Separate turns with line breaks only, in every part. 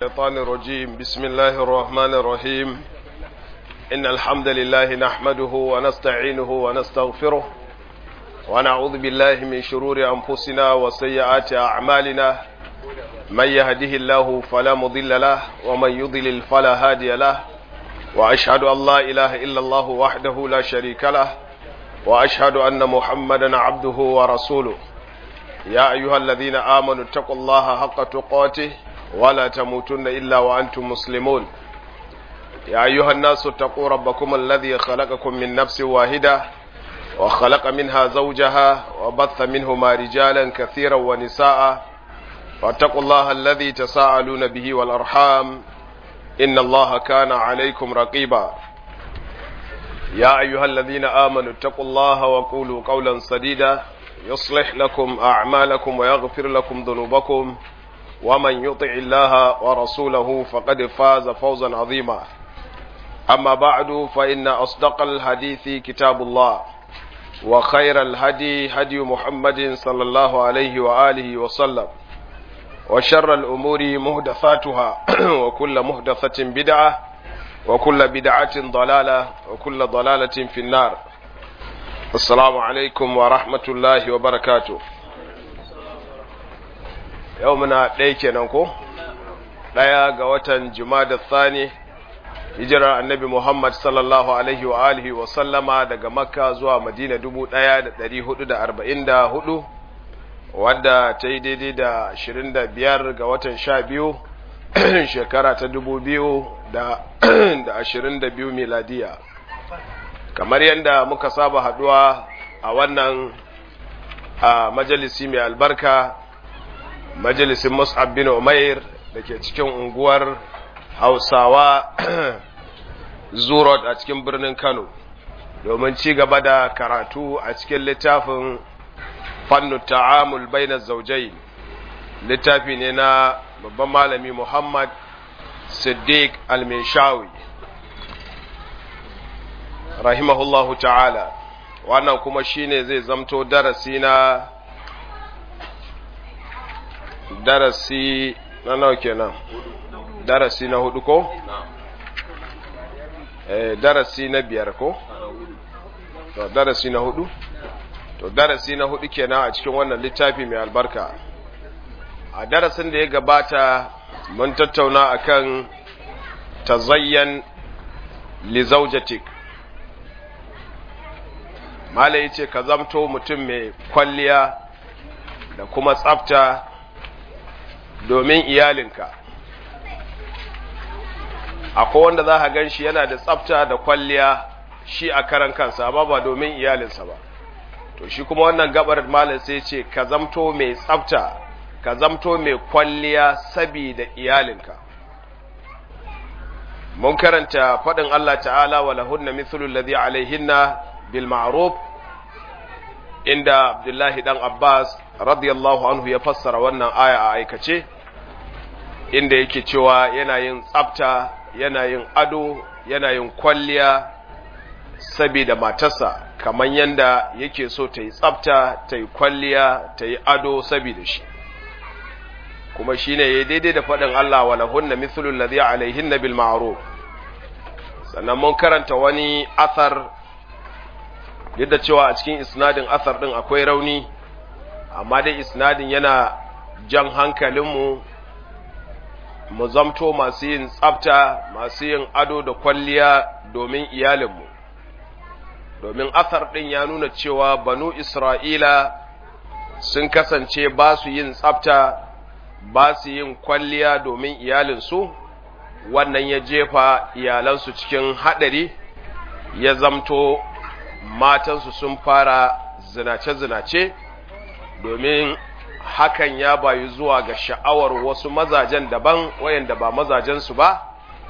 الشيطان الرجيم بسم الله الرحمن الرحيم إن الحمد لله نحمده ونستعينه ونستغفره ونعوذ بالله من شرور أنفسنا وسيئات أعمالنا من يهده الله فلا مضل له ومن يضلل فلا هادي له وأشهد أن لا إله إلا الله وحده لا شريك له وأشهد أن محمدا عبده ورسوله يا أيها الذين آمنوا اتقوا الله حق تقاته ولا تموتن إلا وأنتم مسلمون يا أيها الناس اتقوا ربكم الذي خلقكم من نفس واحدة وخلق منها زوجها وبث منهما رجالا كثيرا ونساء فاتقوا الله الذي تساءلون به والأرحام إن الله كان عليكم رقيبا يا أيها الذين آمنوا اتقوا الله وقولوا قولا سديدا يصلح لكم أعمالكم ويغفر لكم ذنوبكم ومن يطع الله ورسوله فقد فاز فوزا عظيما أما بعد فإن أصدق الحديث كتاب الله وخير الهدي هدي محمد صلى الله عليه وآله وسلم وشر الأمور مهدثاتها وكل مهدثة بدعة وكل بدعة ضلالة وكل ضلالة في النار Assalamu alaikum wa rahmatullahi wa barakatu. Yau muna ɗaya kenan ko? Ɗaya ga watan Jumada Thani, hijirar annabi Muhammad sallallahu Alaihi wa alihi wa sallama daga Makka zuwa Madina dubu ɗaya da ɗari hudu da arba'in da hudu, wadda ta yi daidai da ashirin da biyar ga watan sha biyu, shekara ta dubu biyu da ashirin da biyu miladiya. kamar yadda muka saba haduwa a wannan a majalisi mai albarka majalisin mus'ab bin umair da ke cikin unguwar hausawa zurot a cikin birnin kano domin ci gaba da karatu a cikin littafin fannu ta'amul baina zaujai littafi ne na babban malami muhammad siddiq al-minshawi rahimahullahu ta'ala wannan kuma shine zai zamto darasi na darasi na nawa kenan darasi na hudu ko eh darasi na biyar ko to darasi na hudu to darasi na hudu kenan a cikin wannan littafi mai albarka a darasin da ya gabata mun tattauna akan tazayyan li zawjatik Malai ya ce ka zamto mutum mai kwalliya da kuma tsafta domin iyalinka. Akwai wanda za ka gan shi yana da tsafta da kwalliya shi a karan kansa, amma ba domin iyalinsa ba. To shi kuma wannan gabar malai sai ce ka zamto mai tsafta, ka zamto mai kwalliya sabida iyalinka. Mun karanta faɗin Allah ta'ala wa lahunna mithlul ladhi alaihinna bil ma'ruf inda Abdullahi dan Abbas radiyallahu anhu ya fassara wannan aya a aikace inda yake cewa yana yin tsafta yana yin ado yana yin kwalliya saboda matarsa kamar yanda yake so ta yi tsafta ta yi kwalliya ta yi ado saboda shi kuma shine yayi daidai da faɗin Allah wa lahunna mithlul ladhi alaihinna bil ma'ruf sannan mun karanta wani athar yadda cewa a cikin isnadin asar din akwai rauni amma dai isnadin yana jan hankalinmu mu zamto masu yin tsafta masu yin ado da kwalliya domin iyalinmu domin asar din ya nuna cewa banu isra'ila sun kasance ba su yin tsafta ba su yin kwalliya domin iyalinsu wannan ya jefa iyalansu cikin haɗari ya zamto matansu sun fara zinace-zinace domin hakan ya bayu zuwa ga sha'awar wasu mazajen daban wayanda ba mazajensu ba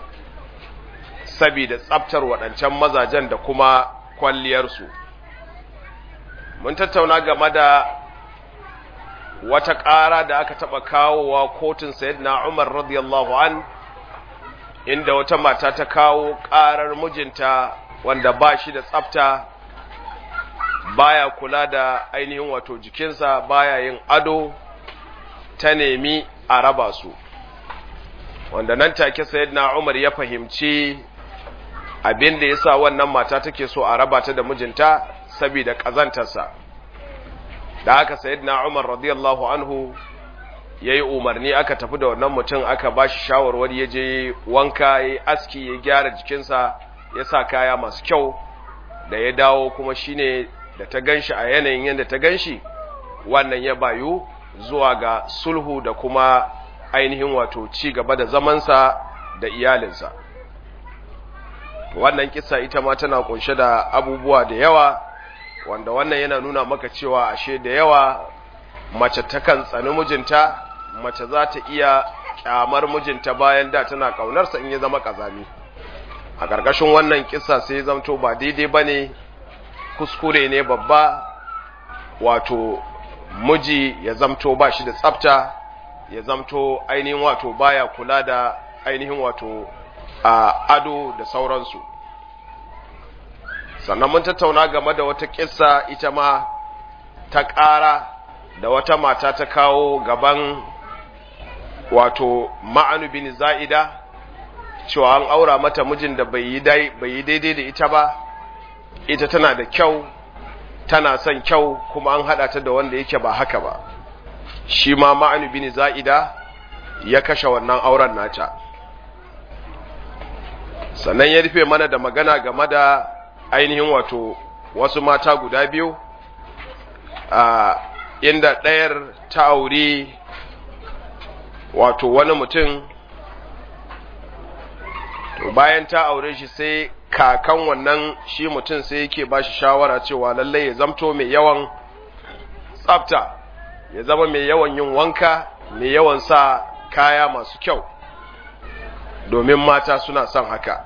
sabida tsaftar waɗancan mazajen da kuma kwalliyarsu mun tattauna game da wata ƙara da aka taɓa kawowa kotun sayyidina Umar radiyallahu an inda wata mata ta kawo ƙarar mijinta wanda ba shi da tsafta baya kula da ainihin wato jikinsa baya yin ado ta nemi a raba su wanda nan take sayyidina Umar ya fahimci abin da yasa wannan mata take so a raba ta da mijinta saboda kazantarsa da haka sayyidina Umar radiyallahu anhu yayi umarni aka tafi da wannan mutum aka bashi shawarwari ya je wanka yayi aski ya gyara jikinsa ya sa kaya masu kyau da ya dawo kuma shine da ta ganshi a yanayin yadda ta ganshi wannan ya bayu zuwa ga sulhu da kuma ainihin wato ci gaba da zamansa da iyalinsa wannan kisa ita ma tana kunshe da abubuwa da yawa wanda wannan yana nuna maka cewa ashe da yawa mace takan tsani mijinta mace za ta iya kyamar mijinta bayan da tana kaunarsa in ya zama kazami a ƙarƙashin wannan kisa sai zamto ba daidai ba ne kuskure ne babba wato miji ya zamto ba shi da tsafta ya zamto ainihin wato baya kula da ainihin wato a ado da sauransu sannan mun tattauna game da wata kissa ita ma ta ƙara da wata mata ta kawo gaban wato ma'anu bin za'ida cewa an aura mata mijin da bai yi daidai da ita ba ita tana da kyau tana son kyau kuma an haɗa ta da wanda yake ba haka ba shi ma ma'anu bin za'ida ya kashe wannan auren nata sannan ya rufe mana da magana game da ainihin wato wasu mata guda biyu a inda ɗayar ta auri wato wani mutum to bayan ta aure shi sai kakan wannan shi mutum sai yake ba shi shawara cewa lallai ya zamto mai yawan tsafta ya zama mai yawan yin wanka mai yawan sa kaya masu kyau domin mata suna son haka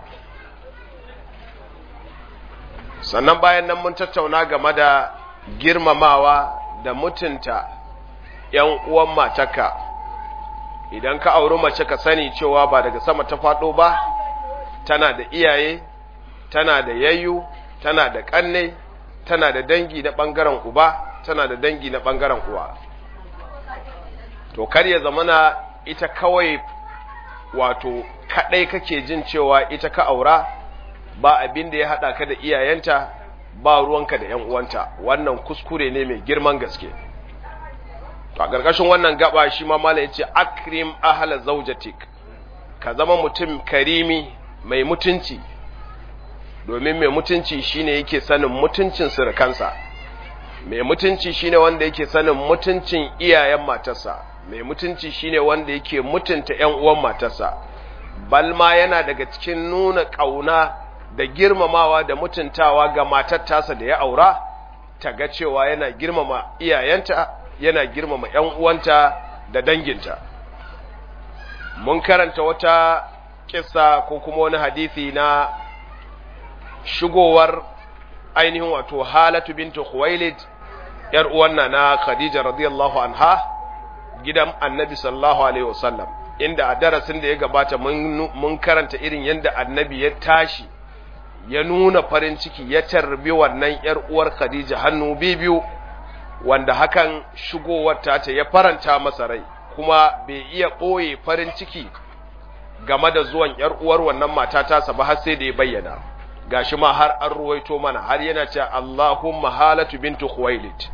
sannan bayan nan mun tattauna game da girmamawa da mutunta ‘yan uwan mataka idan ka auri mace ka sani cewa ba daga sama ta faɗo ba tana da iyaye tana da yayyu tana da ƙanne tana da dangi na ɓangaren uba tana da dangi na ɓangaren uwa to kar ya zamana ita kawai wato kaɗai kake jin cewa ita ka aura ba abin da ya haɗa ka da iyayenta ba ruwanka da ‘yan uwanta wannan kuskure ne mai girman gaske a ƙarƙashin wannan gaba shi ma mala ya ce akrim ahala zaujatik ka zama mutum karimi mai mutunci domin mai mutunci shine yake sanin mutuncin surukansa mai mutunci shine wanda yake sanin mutuncin iyayen matarsa mai mutunci shine wanda yake mutunta ‘yan uwan matarsa balma yana daga cikin nuna ƙauna da girmamawa da mutuntawa ga matar tasa da ya aura ta ga cewa yana girmama iyayenta yana girmama ‘yan uwanta da danginta mun karanta wata kissa ko kuma wani hadisi na shigowar ainihin wato halatu bintu khuwailid ‘yar uwanna na khadija radiyallahu anha gidan annabi sallallahu alaihi wasallam inda a darasin da ya gabata mun karanta irin yadda annabi ya tashi ya nuna farin ciki ya tarbi wannan ‘yar uwar Khadija hannu biyu wanda hakan shigowar ta ya faranta masa rai kuma bai iya ɓoye farin ciki game da zuwan ‘yar uwar wannan mata tasa ba har sai da ya bayyana gashi ma har an ruwaito mana har yana cewa Allahumma halatu bintu Khuwailid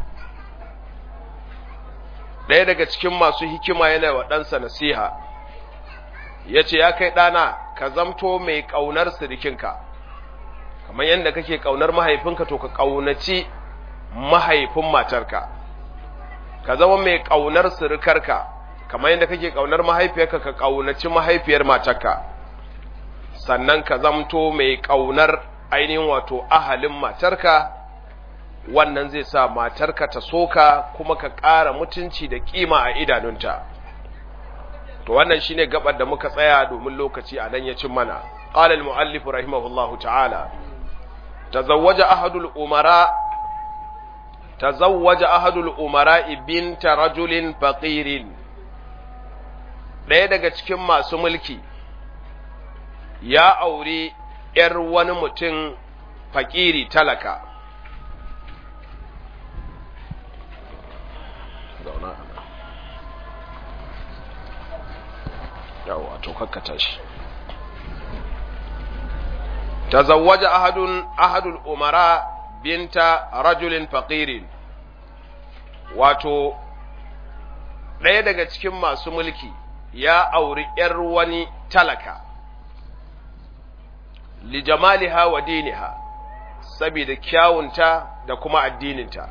ɗaya daga cikin masu hikima yana wa ɗansa nasiha ya ce ya kai ɗana ka zamto mai ƙaunar sirikinka kamar yadda kake ƙaunar mahaifinka to ka ƙaunaci mahaifin matarka ka zama mai ƙaunar sirikarka kamar yadda kake ƙaunar mahaifiyarka ka ƙaunaci mahaifiyar matarka sannan ka zamto mai ƙaunar ainihin wato ahalin matarka wannan zai sa matarka ta soka kuma ka ƙara mutunci da ƙima a idanunta to wannan shine gabar da muka tsaya domin lokaci a nan ya cin mana qala al muallif rahimahullahu ta'ala tazawwaja ahadul umara tazawwaja ahadul umara binta rajulin faqirin ɗaya daga cikin masu mulki ya auri ‘yar wani mutum fakiri talaka zauna yawa wato kakkata shi tazawwaja ahadun ahadul umara binta rajulin faqirin wato ɗaya daga cikin masu mulki ya auri ‘yar wani talaka li jamaliha wa diniha saboda kyawunta da kuma addininta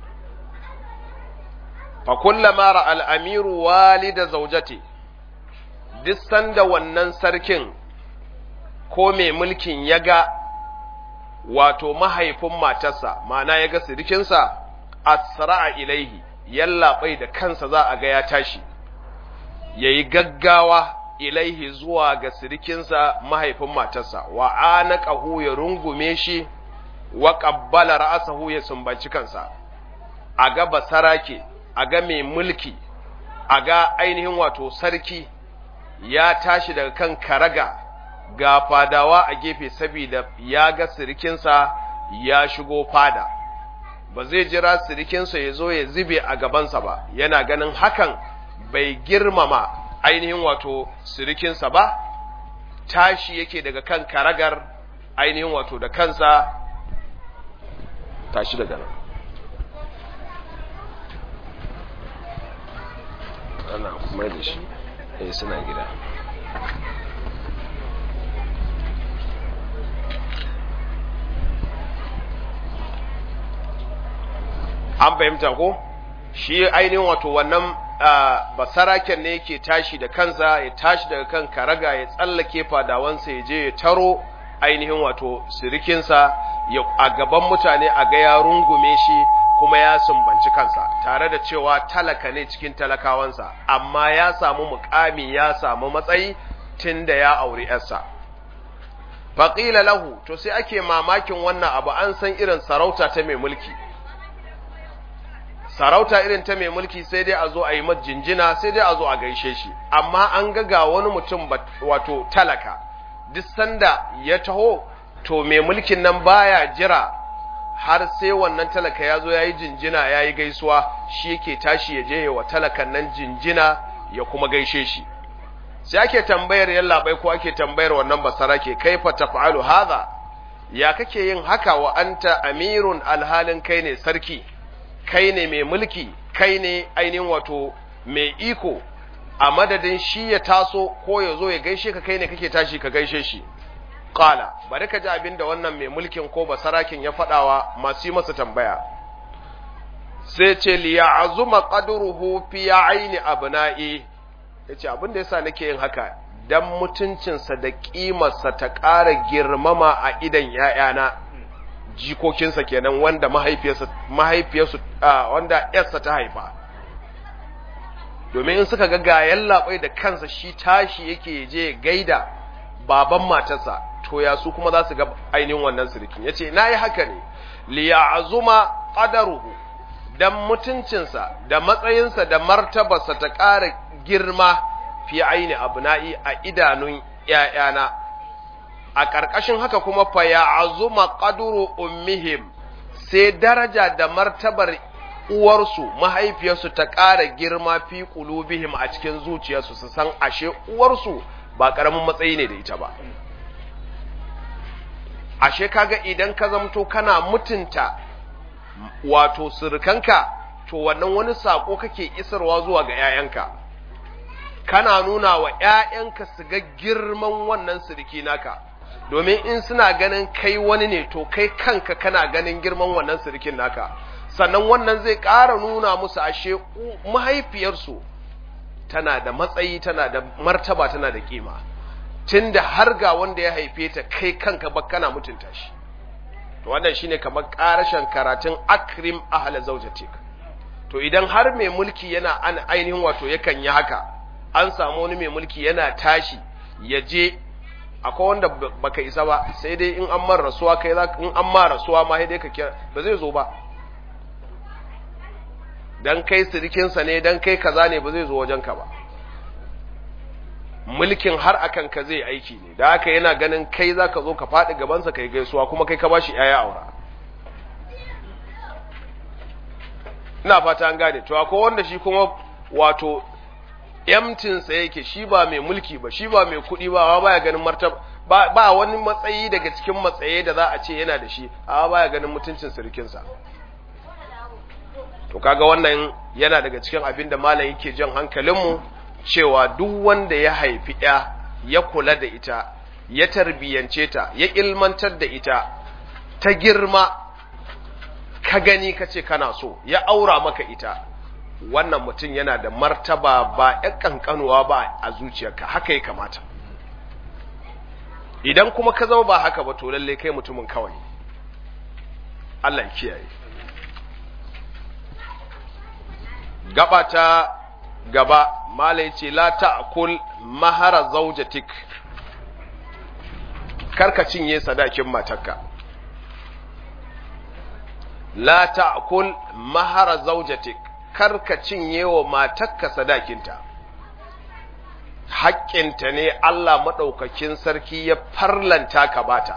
fa kullama ra al-amiru walida zawjati duk sanda wannan sarkin ko mai mulkin ya ga wato mahaifin matarsa ma'ana ya ga sirikinsa asra'a ilaihi yallaɓai da kansa za a ga ya tashi yayi gaggawa ilaihi zuwa ga sirikinsa mahaifin matarsa wa anaqahu ya rungume shi wa qabbala ra'sahu ya sumbanci kansa a ga basarake a ga mai mulki a ga ainihin wato sarki ya tashi daga kan karaga ga fadawa a gefe saboda ya ga sirikinsa ya shigo fada ba zai jira sirikinsa ya zo ya zube a gabansa ba yana ganin hakan bai girmama ainihin wato sirikinsa ba tashi yake daga kan karagar ainihin wato da kansa tashi daga nan ana kuma da shi eh suna gida an fahimta ko shi ainihin wato wannan basaraken ne yake tashi da kansa ya tashi daga kan karaga ya tsallake fadawansa ya je ya taro ainihin wato sirikinsa a gaban mutane a ga ya rungume shi kuma ya sumbanci kansa tare da cewa talaka ne cikin talakawansa amma ya samu mukami ya samu matsayi tun da ya auri yarsa faƙila lahu to sai ake mamakin wannan abu an san irin sarauta ta mai mulki sarauta irin ta mai mulki sai dai a zo a yi jinjina sai dai a zo a gaishe shi amma an ga ga wani mutum wato talaka duk sanda ya taho to mai mulkin nan baya jira har sai wannan talaka ya zo ya yi jinjina ya yi gaisuwa shi yake tashi ya je wa talakan nan jinjina ya kuma gaishe shi sai ake tambayar yallaɓai ko ake tambayar wannan basara ke kaifa taf'alu hadha ya kake yin haka wa anta amirun alhalin kai ne sarki kai ne mai mulki kai ne ainihin wato mai iko a madadin shi ya taso ko ya zo ya gaishe ka kai ne kake tashi ka gaishe shi qala bari ka ji abin da wannan mai mulkin ko basarakin ya faɗawa masu yi masa tambaya sai ce li ya'zuma qadruhu fi aini abna'i yace abin da yasa nake yin haka dan mutuncinsa da kimarsa ta ƙara girmama a idan ‘ya'yana jikokinsa kenan wanda mahaifiyarsa mahaifiyarsu wanda ‘yarsa ta haifa domin in suka ga gayan labai da kansa shi tashi yake je gaida baban matarsa to ya su kuma za su ga ainihin wannan sirikin ya ce na yi haka ne liya azuma ƙadaruhu don mutuncinsa da matsayinsa da martabarsa ta ƙara girma fi aini abna'i a idanun ‘ya'yana, a ƙarƙashin haka kuma fa ya azuma ƙaduru ummihim sai daraja da martabar uwarsu mahaifiyarsu ta ƙara girma fi ƙulubihim a cikin zuciyarsu su san ashe uwarsu ba ƙaramin matsayi ne da ita ba. Ashe kaga idan ka zamto kana mutunta wato surukanka to wannan wani saƙo kake isarwa zuwa ga ‘ya'yanka. kana nuna wa ‘ya'yanka su ga girman wannan siriki naka, domin in suna ganin kai wani ne to kai kanka kana ganin girman wannan sirikin naka, sannan wannan zai ƙara nuna musu ashe mahaifiyarsu tana da matsayi, tana da martaba, tana da ƙima, tun da har ga wanda ya haife ta kai kanka ba kana mutunta shi. To wannan shine kamar ƙarashen karatun akrim ahla zaujatik. To idan har mai mulki yana an ainihin wato yakan yi haka, an samu wani mai mulki yana tashi ya je akwai wanda baka isa ba sai dai in an mara rasuwa kai za in an mara rasuwa ma sai dai ka kira ba zai zo ba dan kai sirikinsa ne dan kai kaza ne ba zai zo wajen ka ba mulkin har akan ka zai aiki ne da haka yana ganin kai za ka zo ka faɗi gabansa kai gaisuwa kuma kai ka ba shi ‘ya'ya aura ina fata an gane to akwai wanda shi kuma wato yamtinsa yake shi ba mai mulki ba shi ba mai kuɗi ba ba ya ganin martaba ba, ba wani matsayi daga cikin matsaye da za a ce yana da shi amma ba ya ganin mutuncin sirikinsa to kaga wannan yana daga cikin abin da malam yake jan hankalinmu cewa duk wanda ya haifi ya ya kula da ita ya tarbiyance ta ya ilmantar da ita ta girma ka gani ka ce kana so ya aura maka ita wannan mutum yana da martaba ba ya kankanuwa ba a zuciyarka haka ya kamata idan kuma ka zama ba haka ba to lalle kai mutumin kawai Allah ya kiyaye gaba ta gaba malai ce la ta'kul mahara zawjatik karka cinye sadakin matarka la ta'kul mahara zawjatik karka cinye wa matarka sadakinta haƙƙinta ne Allah maɗaukakin sarki ya farlanta ka bata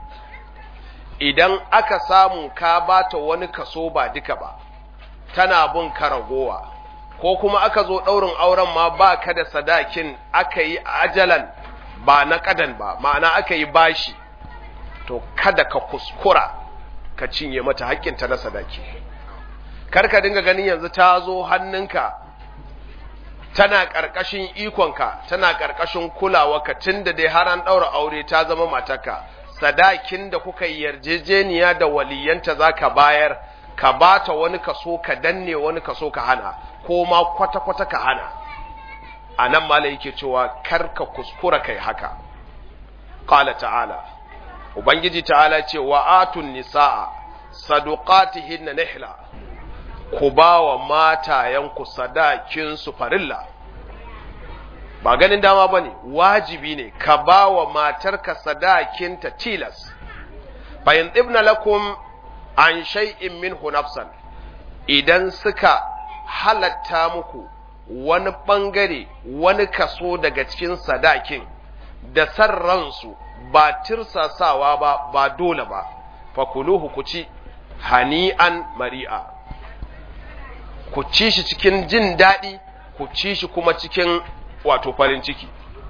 idan aka samu ka bata wani kaso ba duka ba tana bin ka ragowa ko kuma aka zo ɗaurin auren ma ba ka da sadakin aka yi ajalan ba na ƙadan ba ma'ana aka yi bashi to kada ka kuskura ka cinye mata haƙƙinta na sadaki kar ka dinga ganin yanzu ta zo hannunka tana ƙarƙashin ikonka tana ƙarƙashin kulawarka tun da dai har an ɗaura aure ta zama matarka sadakin da kuka yi yarjejeniya da waliyanta za ka bayar ka ba ta wani kaso ka danne wani kaso ka hana ko ma kwata-kwata ka hana a nan mala yake cewa kar ka kuskura kai haka ƙala ta'ala ubangiji ta'ala ce wa atun nisa'a saduqatihin na nihla ku ba wa matayenku sadakinsu farilla ba ganin dama ba ne wajibi ne ka ba wa matarka sadakinta tilas bayan ibna lakum an shay'in minhu nafsan idan suka halatta muku wani ɓangare wani kaso daga cikin sadakin da san ransu ba tirsasawa ba ba dole ba fakuluhu ku ci hani'an mari'a ku ci shi cikin jin daɗi ku ci shi kuma cikin wato farin ciki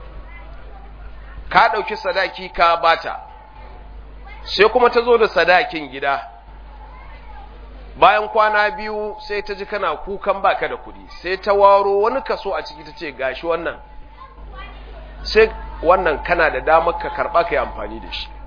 ka ɗauki sadaki ka bata sai kuma ta zo da sadakin gida bayan kwana biyu sai ta ji kana kukan baka da kuɗi sai ta waro wani kaso a ciki ta ce gashi wannan sai wannan kana da damar ka karɓa ka yi amfani da shi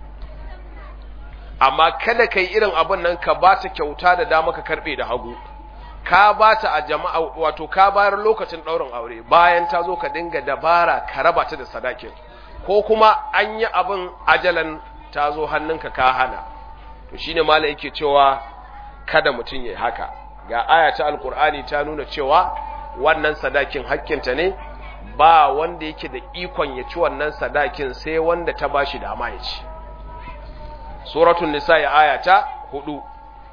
amma kada ka yi irin abin nan ka ba ta kyauta da dama ka karɓe da hagu ka ba ta a jama'a wato ka bayar lokacin ɗaurin aure bayan ta zo ka dinga dabara ka raba ta da sadakin ko kuma an yi abin ajalan ta zo hannunka ka hana to shine malam yake cewa kada mutum ya haka ga aya ta alkur'ani ta nuna cewa wannan sadakin hakkinta ne ba wanda yake da ikon ya ci wannan sadakin sai wanda ta bashi dama ya ci suratul nisa ya aya ta hudu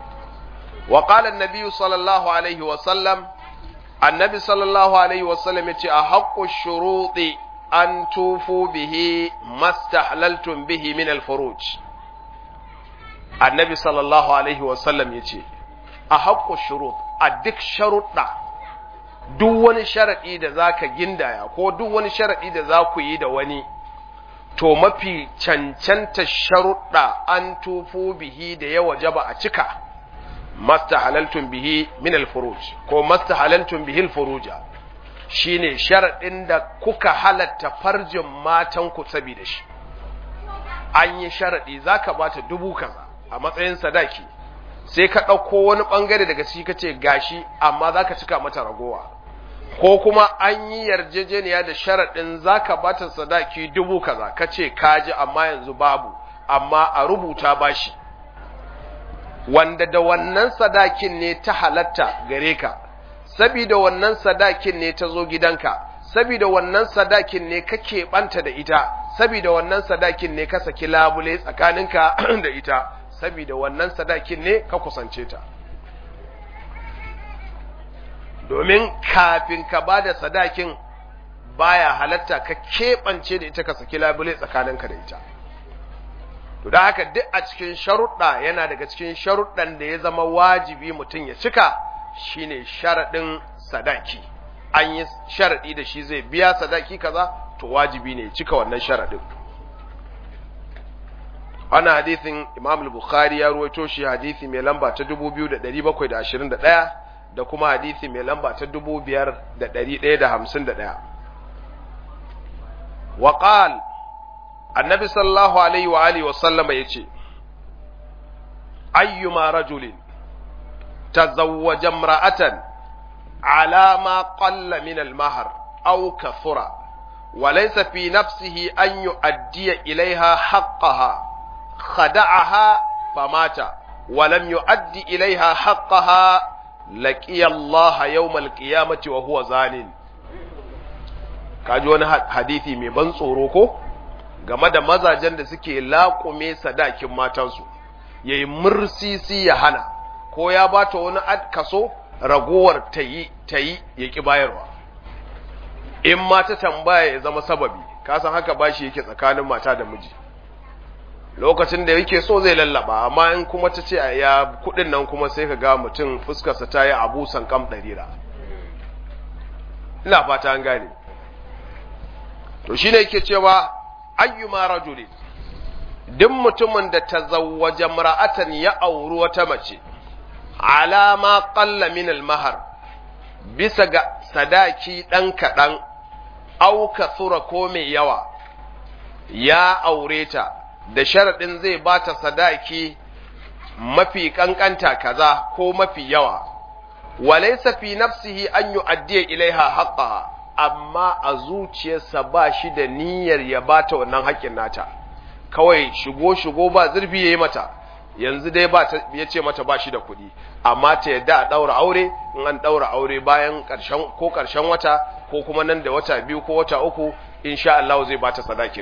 wa qala an-nabi sallallahu alaihi wa sallam annabi sallallahu alaihi wa sallam yace a haqqu shuruti an tufu bihi mastahlaltum bihi min al-furuj annabi sallallahu alaihi wa sallam yace a haqqu shurut a duk sharuɗa duk wani sharaɗi da za ka gindaya ko duk wani sharaɗi da za ku yi da wani to mafi cancanta sharuɗa an tufo bihi da ya wajaba a cika masta halaltun bihi min alfuruj ko masta halaltun bihi alfuruja shine sharaɗin da kuka halatta farjin matan ku saboda shi an yi sharaɗi zaka bata dubu kaza a matsayin sadaki sai ka ɗauko wani ɓangare daga ciki ka ce gashi amma za ka cika mata ragowa ko kuma an yi yarjejeniya da sharaɗin za ka bata sadaki dubu kaza ka ce kaji amma yanzu babu amma a rubuta bashi wanda da wannan sadakin ne ta halatta gare ka sabida wannan sadakin ne ta zo gidanka sabida wannan sadakin ne ka keɓanta da ita sabida wannan sadakin ne ka saki labule tsakaninka da ita sabida wannan sadakin ne ka kusance ta domin kafin ka ba da sadakin baya halatta ka keɓance da ita ka saki labule tsakaninka da ita to da haka duk a cikin sharuɗa yana daga cikin sharuɗan da ya zama wajibi mutum ya cika shine sharaɗin sadaki an yi sharadi da shi zai biya sadaki kaza to wajibi ne cika wannan sharadin wannan hadithin Imam al-Bukhari ya ruwaito shi hadisi mai lamba ta 2721 da kuma hadisi mai lamba ta 5151 wa qal annabi sallallahu alaihi wa alihi wa sallama yace ayyuma rajulin tazawwaja imra'atan ala ma qalla min al-mahr aw kathura وليس في نفسه أن يؤدي إليها حقها خدعها فمات ولم يؤدي إليها حقها لقي الله يوم القيامة وهو زان kaji wani hadithi mai ban tsoro ko game da mazajen da suke laƙume sadakin matansu ya yi mursisi ya hana ko ya bata wani kaso ragowar ta yi ta yi ya ƙi bayarwa in ma ta tambaya ya zama sababi kasan haka bashi yake tsakanin mata da miji lokacin da yake so zai lallaba amma in kuma ta ce ya kudin nan kuma sai ka ga mutum fuskarsa ta yi abu sankam ɗarira ina fata an gane to shi ne yake cewa ayyuma rajuli duk mutumin da ta zawwaje mara'atan ya auri wata mace alama qalla min al-mahar bisa ga sadaki ɗan kaɗan auka tsura ko mai yawa ya aure ta da sharaɗin zai ba ta sadaki mafi ƙanƙanta kaza ko mafi yawa, walaisa fi nafsihi an yi addiya ilaiha haƙƙa, amma a zuciyarsa ba shi da niyyar ya ba ta wannan haƙƙin nata, kawai shigo-shigo ba zurfi ya yi mata, yanzu dai ba ya ce mata ba shi da kuɗi, amma ta yadda a ɗaura aure, in an ɗaura aure bayan ƙarshen ko ƙarshen wata ko kuma nan da wata biyu ko wata uku, insha Allah zai ba ta sadakin.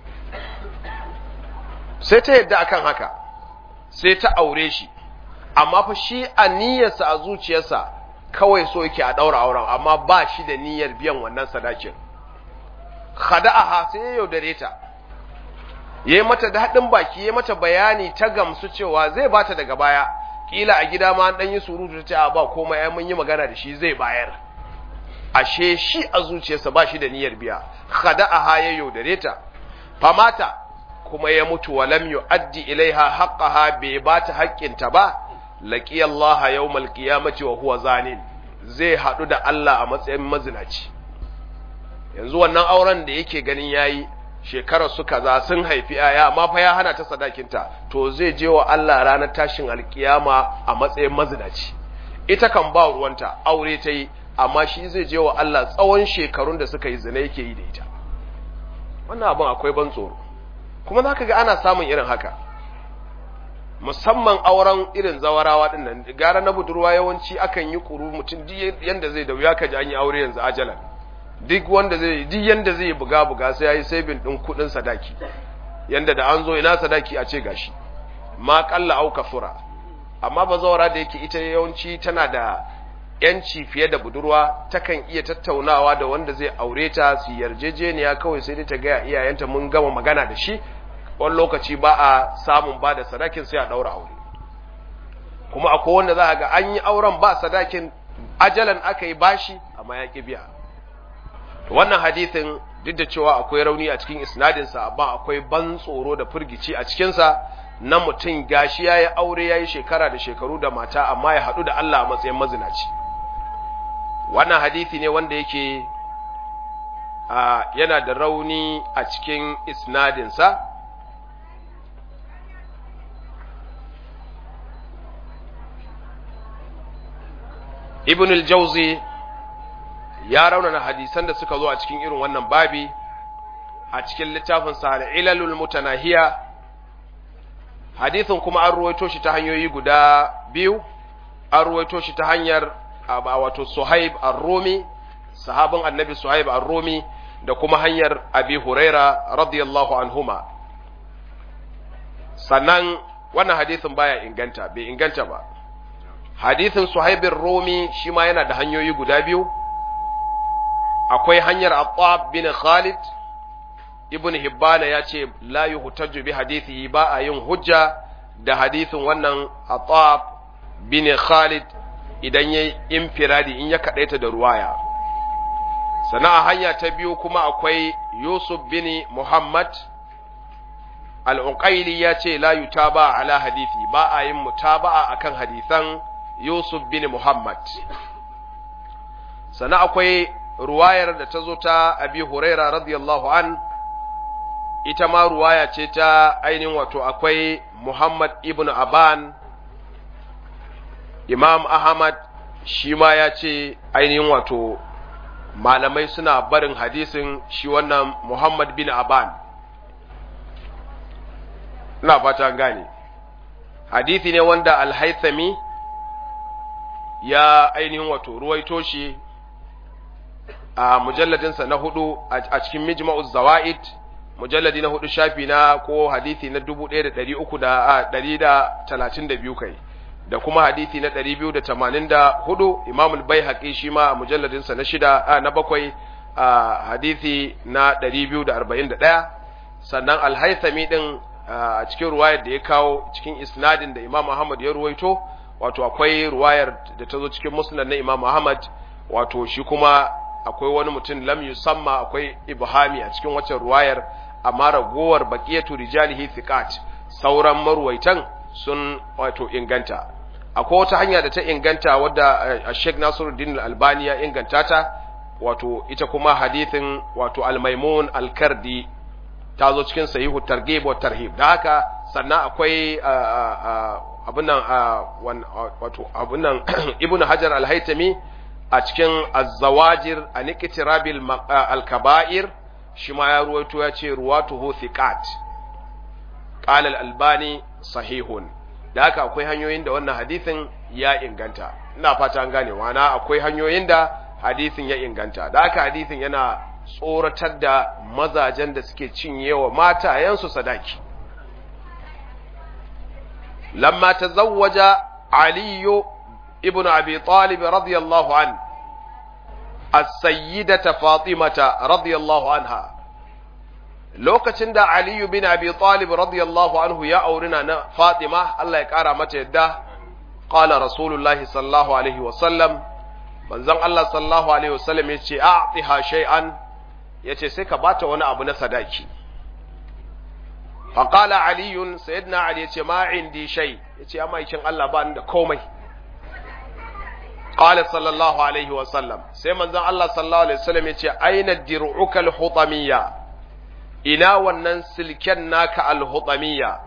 sai ta yadda akan haka sai ta aure shi amma fa shi a niyyarsa a zuciyarsa kawai so yake a daura auren amma ba shi da niyyar biyan wannan sadakin khada'aha sai ya yaudare ta yayi mata daɗin baki yayi mata bayani ta gamsu cewa zai bata daga baya kila a gida ma an dan yi surutu ta ce a ba komai ai mun yi magana da shi zai bayar ashe shi a zuciyarsa ba shi da niyyar biya khada'aha ya yaudare ta famata kuma ya mutu wa lam yu'addi ilaiha haqqaha bai bata haƙƙinta ba laqi Allah yawmal qiyamati wa huwa zanin zai hadu da Allah a matsayin mazinaci yanzu wannan auren da yake ganin yayi shekarar su kaza sun haifi aya amma fa ya hana ta sadakinta to zai je wa Allah ranar tashin alkiyama a matsayin mazinaci ita kan ba ruwanta aure ta yi amma shi zai je wa Allah tsawon shekarun da suka yi zina yake yi da ita wannan abin akwai ban tsoro kuma za ka ga ana samun irin haka musamman auren irin zawarawa din nan gara na budurwa yawanci akan yi kuru mutum duk yanda zai da wuya ka ji an yi aure yanzu ajalan duk wanda zai duk yanda zai buga buga sai yayi saving din kudin sadaki yanda da an zo ina sadaki a ce gashi ma qalla au kafura amma bazawara da yake ita yawanci tana da yanci fiye da budurwa takan iya tattaunawa da wanda zai aure ta su yarjejeniya kawai sai dai ta ga iyayenta mun gama magana da shi wani lokaci ba a samun ba da sadakin sai a ɗaura aure kuma akwai wanda za a ga an yi auren ba sadakin ajalan aka yi bashi amma ya ƙi biya wannan hadithin duk da cewa akwai rauni a cikin isnadinsa amma akwai ban tsoro da firgici a cikinsa na mutum gashi ya yi aure ya yi shekara da shekaru da mata amma ya haɗu da Allah a matsayin mazinaci wannan hadithi ne wanda yake yana da rauni a cikin isnadinsa ibn al-jauzi ya raunana hadisan da suka zo a cikin irin wannan babi a cikin littafin sa ilalul mutanahiya hadithin kuma an ruwaito shi ta hanyoyi guda biyu an ruwaito shi ta hanyar wato suhaib ar-rumi sahabin annabi suhaib ar-rumi da kuma hanyar abi huraira radiyallahu anhuma sannan wannan hadithin baya inganta bai inganta ba hadithin suhaibin rumi shi ma yana da hanyoyi guda biyu akwai hanyar attab bin khalid ibn hibbana ya ce la yuhtaju bi hadithihi ba a yin hujja da hadithin wannan attab bin khalid idan ya infiradi in ya kadaita da ruwaya sana a hanya ta biyu kuma akwai yusuf bin muhammad al'uƙaili ya ce la yutaba ala hadithi ba a yin mutaba'a akan hadithan yusuf bin muhammad sana akwai ruwayar da ta zo ta abi huraira radiyallahu an ita ma ruwaya ce ta ainihin wato akwai muhammad ibn aban imam ahmad shi ma ya ce ainihin wato malamai suna barin hadisin shi wannan muhammad bin aban ina fata gane hadisi ne wanda alhaithami ya ainihin wato ruwaito shi a mujalladinsa na hudu a cikin mijma'u zawa'id mujalladi na hudu shafi na ko hadisi na 1332 kai da kuma hadisi na 284 Imam al-Baihaqi shi ma a mujalladinsa na shida na bakwai a hadisi na 241 sannan al-Haythami din a cikin ruwayar da ya kawo cikin isnadin da Imam Ahmad ya ruwaito wato akwai ruwayar da ta zo cikin musnad na Imam Ahmad wato shi kuma akwai wani mutum lam yusamma akwai ibhami a cikin waccan ruwayar amma ragowar baqiyatu rijalihi thiqat sauran marwaitan sun wato inganta akwai wata hanya da ta inganta wadda Sheikh Nasiruddin Al-Albani ya inganta ta wato ita kuma hadithin wato Al-Maimun Al-Kardi ta zo cikin sahihu targhib wa tarhib da haka sannan akwai abun nan wato abun nan Ibn Hajar Al-Haytami a cikin Az-Zawajir an iktirabil al-kaba'ir shi ma ya ruwaito ya ce ruwatuhu thiqat qala al-Albani sahihun da haka akwai hanyoyin da wannan hadisin ya inganta ina fata an gane wana akwai hanyoyin da hadisin ya inganta da haka hadisin yana tsoratar da mazajen da suke cinyewa matayensu sadaki lamma tazawwaja aliyu ibn abi talib radiyallahu an as-sayyidata fatimata radiyallahu anha lokacin da Aliyu bin Abi Talib radiyallahu anhu ya auri na Fatima Allah ya kara mata yadda qala Rasulullahi sallallahu alaihi wa sallam manzon Allah sallallahu alaihi wa sallam yace a'tiha shay'an yace sai ka bata wani abu na sadaki fa qala Ali sayyidina Ali yace ma indi shay yace amma yakin Allah ba ni da komai qala sallallahu alaihi wa sallam sai manzon Allah sallallahu alaihi wa sallam yace aina dir'uka al-hutamiyya ina wannan silken naka alhutamiyya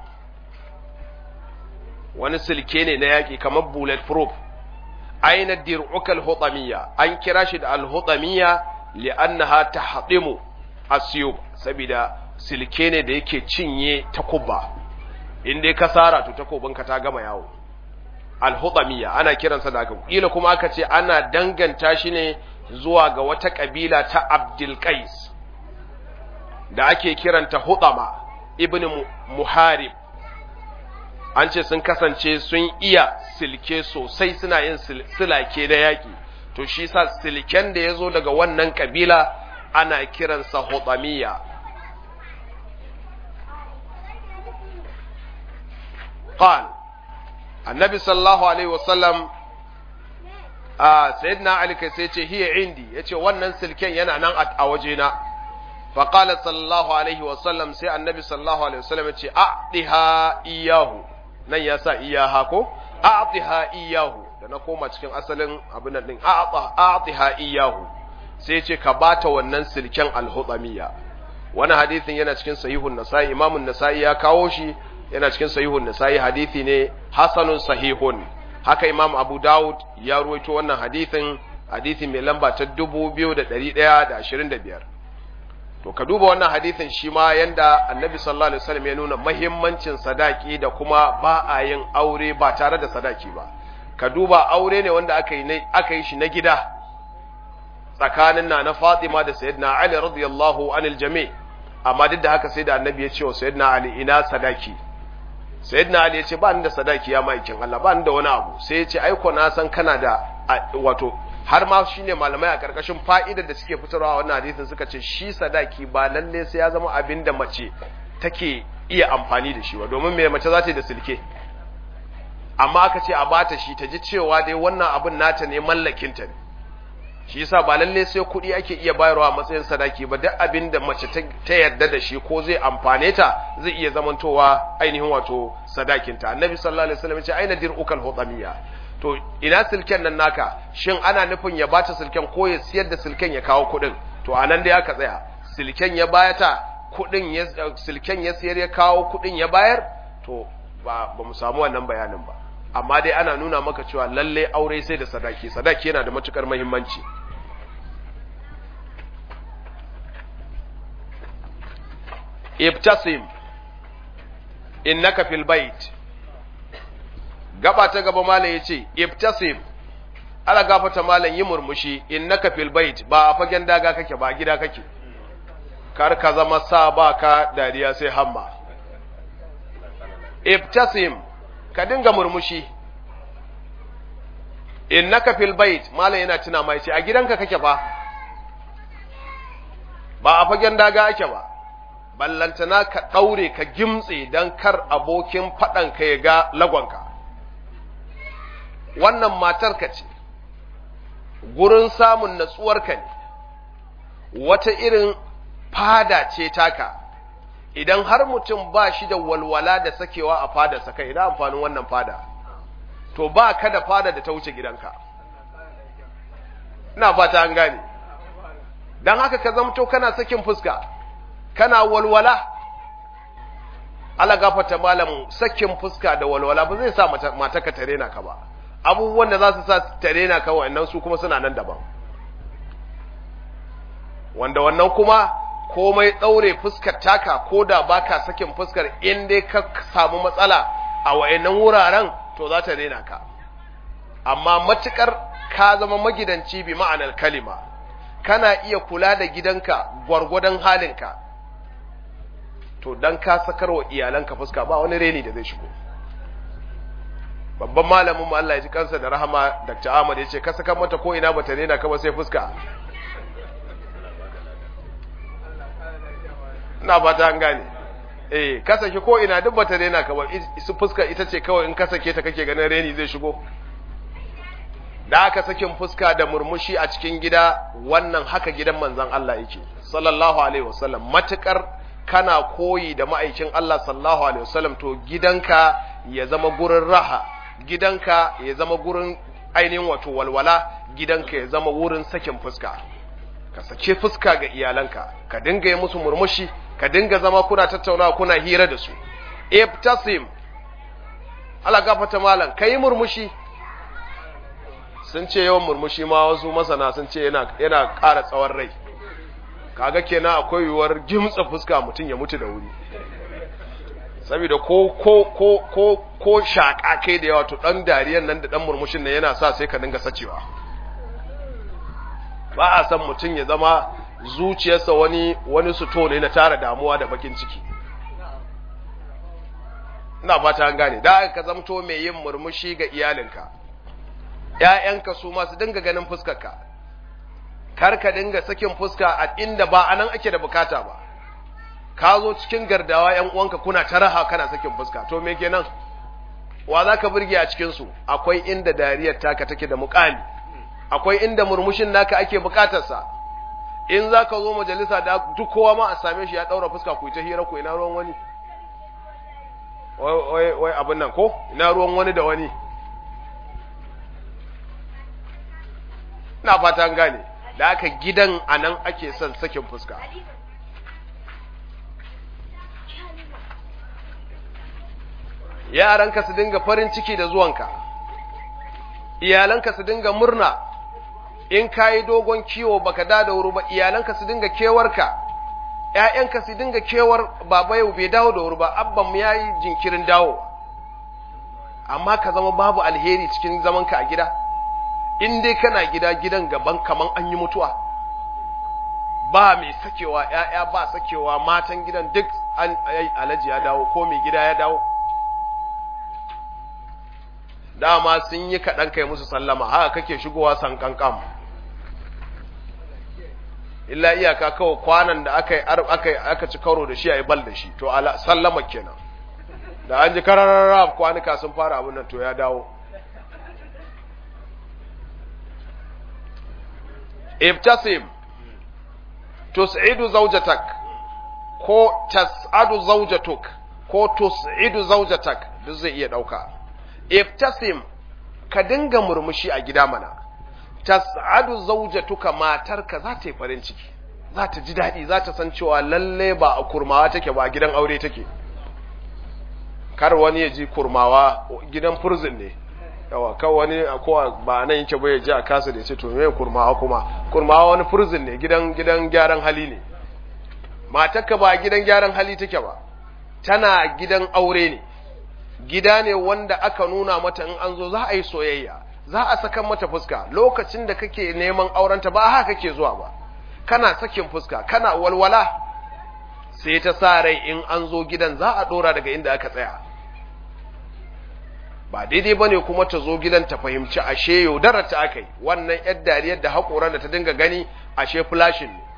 wani silke ne na yaƙi kamar bullet proof aina dir'uka alhutamiyya an kira shi da alhutamiyya li'annaha tahdimu asyub saboda silke ne da yake cinye takubba in dai ka sara to takobinka ta gama yawo alhutamiyya ana kiransa da haka kila kuma aka ce ana danganta shi ne zuwa ga wata kabila ta Abdul Qais da ake kiranta Hudama ibn Muharib an ce sun kasance sun iya silke sosai suna yin silake da yaki to shi sa silken da ya zo daga wannan kabila ana kiransa Hudamiya قال النبي صلى الله عليه وسلم a sayyidina ali kai sai ce hiya indi yace wannan silken yana nan a wajena fa qala sallallahu alaihi wa sallam sai annabi sallallahu alaihi wa sallam yace a'tiha iyahu nan ya sa iyaha ko a'tiha iyahu da na koma cikin asalin abin nan din a'tiha iyahu sai yace ka bata wannan silken al-hudamiyya wannan hadisin yana cikin sahihun nasa'i imamun nasa'i ya kawo shi yana cikin sahihun nasa'i hadisi ne hasanun sahihun haka imam abu dawud ya ruwaito wannan hadithin hadithi mai lamba ta 2125 to ka duba wannan hadithin shi ma yanda annabi sallallahu alaihi wasallam ya nuna mahimmancin sadaki da kuma ba a yin aure ba tare da sadaki ba ka duba aure ne wanda aka yi aka yi shi na gida tsakanin na na Fatima da Sayyidina Ali radiyallahu anil jami amma duk da haka sai da annabi ya ce wa Sayyidina Ali ina sadaki sayyidina ali ya ce ba ni da sadaki ya maikin Allah ba ni da wani abu sai ya ce aiko na san kana da wato har ma shine malamai a karkashin fa'idar da suke fitarwa wannan hadisin suka ce shi sadaki ba lalle sai ya zama abin da mace take iya amfani da shi ba domin me mace za ta yi da silke amma aka ce a bata shi ta ji cewa dai wannan abin nata ne mallakin ta ne shi yasa ba lalle sai kuɗi ake iya bayarwa a matsayin sadaki ba duk abin da mace ta yarda da shi ko zai amfane ta zai iya zamantowa ainihin wato sadakinta annabi sallallahu alaihi wasallam ya ce aina dir'ukal hudamiya to ina silken nan naka shin ana nufin ya bata silken ko ya siyar da silken ya kawo kuɗin to anan dai aka tsaya silken ya bayata kuɗin ya silken ya siyar ya kawo kuɗin ya bayar to ba ba mu samu wannan bayanin ba amma dai ana nuna maka cewa lalle aure sai da sadaki sadaki yana da matukar muhimmanci ibtasim innaka fil bait gaba ta gaba malam yace ibtasim ala gafata malam yi murmushi innaka fil bait ba a fagen daga kake ba gida kake kar ka zama sa ba ka dariya sai hamma ibtasim ka dinga murmushi innaka fil bait malam yana tuna mai ce a gidanka kake ba ba a fagen daga ake ba ballantana ka daure ka gimtse dan kar abokin fadan ka ya ga lagonka wannan matar ka ce gurin samun natsuwarka ne wata irin fada ce taka idan har mutum ba shi da walwala da sakewa a fadarsa kai ina amfanin wannan fada to ba ka da fada da ta wuce gidanka ina fata an gane don haka ka zamto kana sakin fuska kana walwala ala gafata malam sakin fuska da walwala ba zai sa mata ka tare na ka ba abubuwan da za su sa tare na ka wa'annan su kuma suna nan daban wanda wannan kuma komai ɗaure fuskar taka ko da baka sakin fuskar in dai ka samu matsala a wa'annan wuraren to za ta daina ka amma matukar ka zama magidanci bi ma'anar kalima kana iya kula da gidanka gwargwadon halinka to dan ka sakar wa iyalanka fuska ba wani reni da zai shigo babban malamin mu Allah ya ji kansa da rahama Dr. Ahmad ya ce ka saka mata ko ina bata daina ka ba sai fuska ina fata an gane eh ka saki ko ina duk bata daina ka ba su fuska ita ce kawai in ka sake ta kake ganin reni zai shigo da aka sakin fuska da murmushi a cikin gida wannan haka gidan manzon Allah yake sallallahu alaihi wasallam matukar kana koyi da ma'aikin Allah sallallahu alaihi wasallam to gidanka ya zama gurin raha gidanka ya zama gurin ainihin wato walwala gidanka ya zama wurin sakin fuska ka sake fuska ga iyalanka ka dinga yi musu murmushi ka dinga zama kuna tattaunawa kuna hira da su ibtasim Allah gafata malam kai murmushi sun ce yawan murmushi ma wasu masana sun ce yana yana ƙara tsawon rai kaga kenan akwai yiwuwar gimtsa fuska mutum ya mutu da wuri saboda ko ko ko ko ko shaka kai da yawa to dan dariyan nan da dan murmushin nan yana sa sai ka dinga sacewa ba a san mutum ya zama zuciyarsa wani wani suto ne na tara damuwa da bakin ciki ina fata an gane da ka zamto mai yin murmushi ga iyalinka ƴaƴanka su ma su dinga ganin fuskarka kar ka dinga sakin fuska a inda ba anan ake da bukata ba ka zo cikin gardawa ƴan uwanka kuna ta raha kana sakin fuska to me kenan wa za ka burge a cikin su akwai inda dariyar taka take da muƙami akwai inda murmushin naka ake bukatarsa in za ka zo majalisa da duk kowa ma a same shi ya ɗaura fuska ku ta hira ku ina ruwan wani wai wai abin nan ko ina ruwan wani da wani ina fata an gane da aka gidan a nan ake son sakin fuska yaranka su dinga farin ciki da zuwanka iyalanka su dinga murna in ka yi dogon kiwo baka da da wuri ba iyalanka su dinga kewarka ‘ya'yanka su dinga kewar baba yau bai dawo da wuri ba abban mu ya yi jinkirin dawo amma ka zama babu alheri cikin zamanka a gida in dai kana gida gidan gaban kaman an yi mutuwa ba mai sakewa ‘ya'ya ba sakewa matan gidan duk an alaji ya dawo ko mai gida ya dawo dama sun yi kaɗan kai musu sallama haka kake shigowa san kankan illa iyaka kawai kwanan da aka aka aka ci karo da shi a yi bal da shi to sallama kenan da an ji kararrara kwanuka sun fara abin nan to ya dawo ibtasim tus'idu zawjatak ko tas'adu zawjatuk ko tus'idu zawjatak duk zai iya dauka ibtasim ka dinga murmushi a gida mana tas'adu zawjatuka matarka za ta yi farin ciki za ta ji daɗi za ta san cewa lalle ba a kurmawa take ba a gidan aure take kar wani ya ji kurmawa gidan furzin ne yawa kan wani kowa ba nan yake ba ya ji a kasa da ya ce to me kurmawa kuma kurmawa wani furzin ne gidan gidan gyaran hali ne matarka ba gidan gyaran hali take ba tana gidan aure ne gida ne wanda aka nuna mata in an zo za a yi soyayya za a saka mata fuska lokacin da kake neman aurenta ba haka kake zuwa ba kana sakin fuska kana walwala sai ta sa rai in an zo gidan za a dora daga inda aka tsaya ba daidai bane kuma ta zo gidan ta fahimci ashe yaudarar ta aka yi wannan yar dariyar da haƙoran da ta dinga gani ashe flashin ne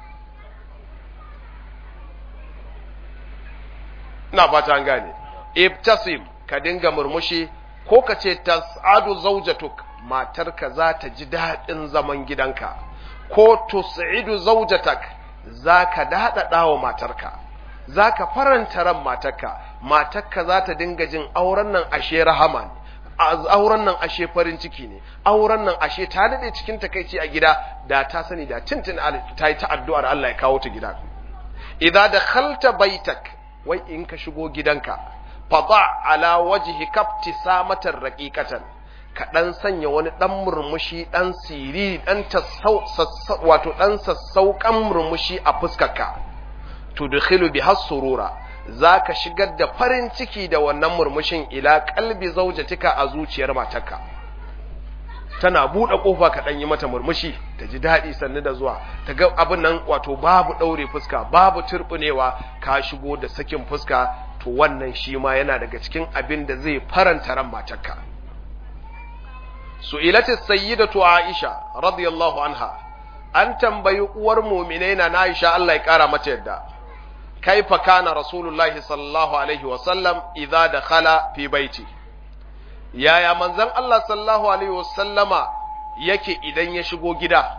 ina fata an gane ibtasim ka dinga murmushi ko ka ce tas'adu zawjatuk matarka za ta ji daɗin zaman gidanka ko tus'idu zawjatak za ka daɗaɗa wa matarka za ka faranta ran matarka matarka za ta dinga jin auren nan ashe rahama ne auren nan ashe farin ciki ne auren nan ashe ta daɗe cikin takaici a gida da ta sani da tintin ta yi ta addu'ar Allah ya kawo ta gida idan da khalta baitak wai in ka shigo gidanka fada ala wajhi kafti samatar raqiqatan ka dan sanya wani dan murmushi dan siriri dan wato dan sassaukan murmushi a fuskarka tudkhilu biha surura zaka shigar da farin ciki da wannan murmushin ila qalbi zawjatika a zuciyar matarka tana buɗe ƙofa ka ɗan yi mata murmushi ta ji daɗi sannu da zuwa ta ga abin nan wato babu ɗaure fuska babu turɓunewa ka shigo da sakin fuska to wannan shi ma yana daga cikin abin da zai faranta ran matarka su'ilatu sayyidatu aisha radiyallahu anha an tambayi uwar mu'minai na aisha Allah ya kara mata yadda kaifa kana rasulullahi sallallahu alaihi wa sallam idza dakhala fi baiti yaya manzon Allah sallallahu alaihi wasallama yake idan ya shigo gida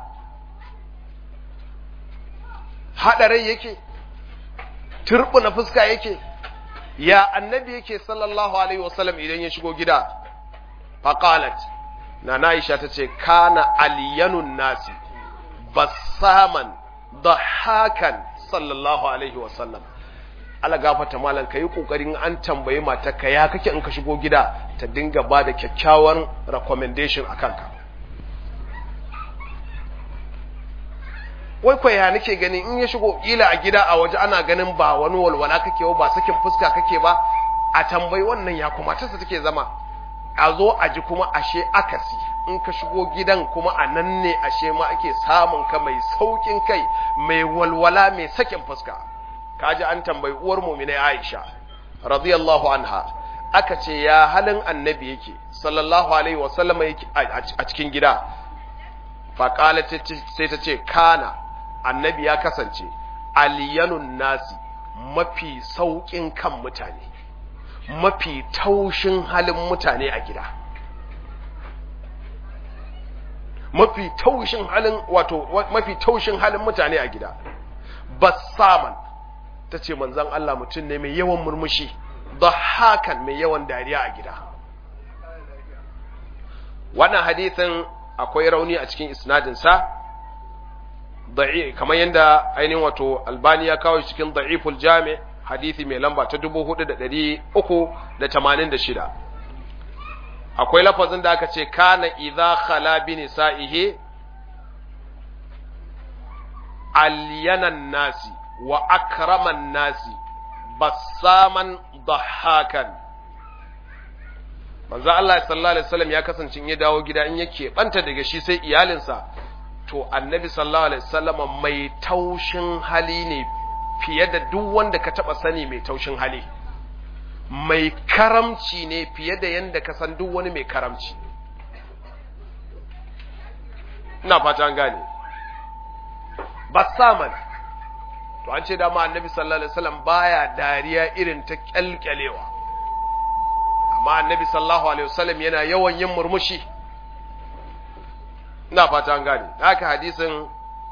haɗarai yake turbuna fuska yake ya annabi yake sallallahu alaihi wasallam idan ya shigo gida faqalat na Aisha tace kana aliyanun nasi basaman dahakan sallallahu alaihi wasallam ala gafata malam ka yi ƙoƙarin an tambayi matarka ya kake in ka shigo gida ta dinga ba da kyakkyawan recommendation a kanka wai kwaya nake gani in ya shigo ila a gida a waje ana ganin ba wani walwala kake ba sakin fuska kake ba a tambayi wannan ya kuma ta take zama a zo a ji kuma ashe akasi in ka shigo gidan kuma a nan ne ashe ma ake samun ka mai saukin kai mai walwala mai sakin fuska kaji an tambayi uwar mu'minai Aisha radiyallahu anha aka ce ya halin annabi yake sallallahu alaihi wa sallam yake a cikin gida fa sai ta ce kana annabi ya kasance aliyanun nasi mafi saukin kan mutane mafi taushin halin mutane a gida mafi taushin halin wato mafi taushin halin mutane a gida bassaman ta ce manzan Allah mutum ne mai yawan murmushi da hakan mai yawan dariya a gida wannan hadithin akwai rauni a cikin isnadinsa kamar yadda ainihin wato albani ya kawo cikin da'iful jami hadithi mai lamba ta 4386 akwai lafazin da aka ce kana idza khala bi nisa'ihi alyanan nasi wa akraman nasi bassaman dahakan manzo Allah sallallahu alaihi wasallam ya kasance in ya dawo gida in yake banta daga shi sai iyalinsa to annabi sallallahu alaihi wasallam mai taushin hali ne fiye da duk wanda ka taba sani mai taushin hali mai karamci ne fiye da yanda ka san duk wani mai karamci ina fata an gane bassaman to an ce dama annabi sallallahu alaihi wasallam baya dariya irin ta kyalkyalewa amma annabi sallallahu alaihi wasallam yana yawan yin murmushi ina fata an gane haka hadisin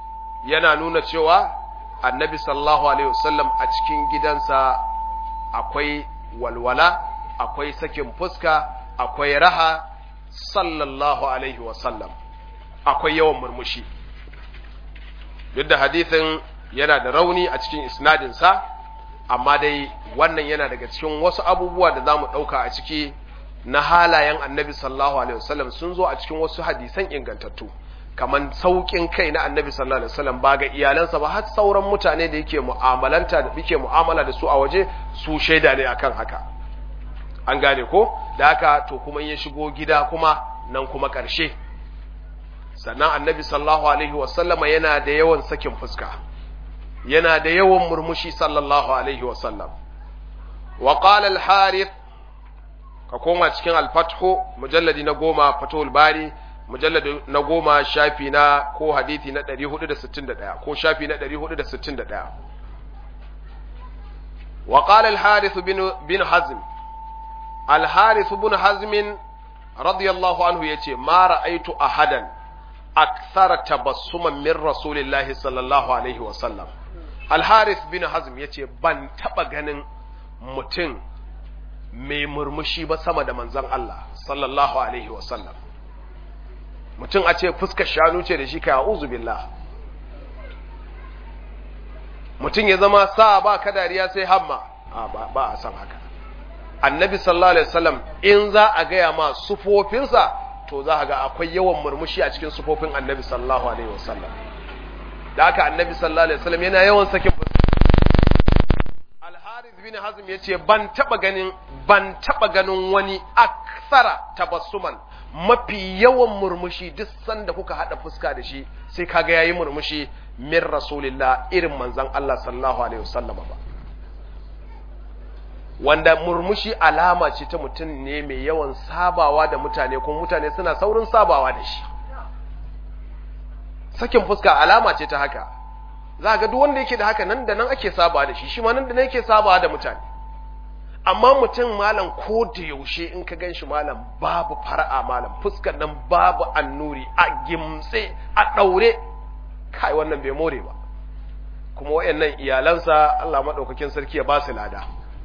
yana nuna cewa annabi sallallahu alaihi wasallam a cikin gidansa akwai walwala akwai sakin fuska akwai raha sallallahu alaihi wasallam akwai yawan murmushi duk da hadithin yana da rauni a cikin isnadinsa amma dai wannan yana daga cikin wasu abubuwa da za mu ɗauka a ciki na halayen annabi sallallahu alaihi wasallam sun zo a cikin wasu hadisan ingantattu kamar sauƙin kai na annabi sallallahu alaihi wasallam ba ga iyalansa ba har sauran mutane da yake mu'amalanta da yake mu'amala da su a waje su shaida ne akan haka an gane ko da haka to kuma ya shigo gida kuma nan kuma ƙarshe sannan annabi sallallahu alaihi wasallama yana da yawan sakin fuska yana da yawan murmushi sallallahu alaihi wasallam wa qala al-harith ka koma cikin al-fathu mujalladi na goma fatul bari mujalladi na goma shafi na ko hadithi na 461 ko shafi na 461 wa qala al-harith bin bin hazm al-harith bin hazm radiyallahu anhu yace ma ra'aytu ahadan akthara tabassuman min rasulillahi sallallahu alaihi wa sallam al-harith bin hazm yace ban taba ganin mutum mai murmushi ba sama da manzon Allah sallallahu alaihi wa sallam mutum a ce fuskar shanu ce da shi kai a'udhu billah mutum ya zama sa ba ka dariya sai hamma ba a san haka annabi sallallahu alaihi wasallam in za a gaya ma sufofinsa to za a ga akwai yawan murmushi a cikin sufofin annabi sallallahu alaihi wasallam da haka annabi sallallahu alaihi wasallam yana yawan sakin al-harith bin hazm yace ban taba ganin ban taba ganin wani aksara tabassuman mafi yawan murmushi duk sanda kuka hada fuska da shi sai kaga yayi murmushi min rasulillah irin manzon Allah sallallahu alaihi wasallam ba wanda murmushi alama ce ta mutum ne mai yawan sabawa da mutane kuma mutane suna saurin sabawa da shi sakin fuska alama ce ta haka za ga duk wanda yake da haka nan da nan ake sabawa da shi shi ma nan da nan yake sabawa da mutane amma mutum malam ko da yaushe in ka gan shi malam babu fara'a malam fuskar nan babu annuri a gimtse a ɗaure kai wannan bai more ba kuma wayannan iyalansa Allah maɗaukakin sarki ya ba su lada